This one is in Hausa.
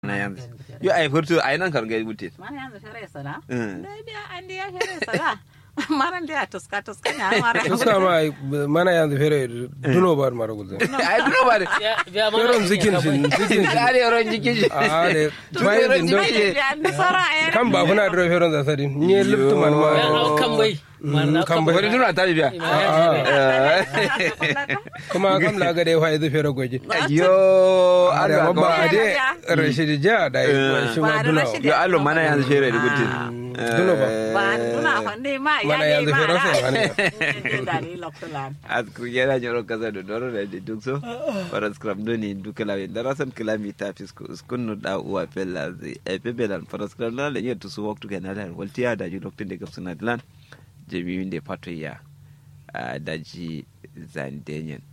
na yanzu yo ay furtu ay nan kar gay butte mana yanzu fere sada Mm. dai biya an dia fere sada maran dia tuska tuska nya mara tuska ma ay mana yanzu fere duno bar mara gulze ay duro bare feron zikin shi zikin shi ari ron jikin shi a de Tun bayan feron dindo zikin shi. biya ni sora er kan ba kuna dro feron za sadi ni liptu man ma kan bai Mm, kan bai wani duro ta biya kuma kam la ga de fa idu fere goje yo ada Allah babba ko ade rashidi ja da Eh. shi ma Ba da duno Rashidi. yo allo mana yanzu shere da butte duno ba. ba duna honde ma ya mana dai yanzu fere so ma wani dani loktolan asku yana nyoro kaza do doro da de dukso para scrum do ni dukala we darasan kilomita fisku skunu da uwa pella zi e pebelan para scrum la le yetu su waktu kana da waltiya da ji loktin de gapsuna dilan je mi winde pato ya ah, da ji zandenyen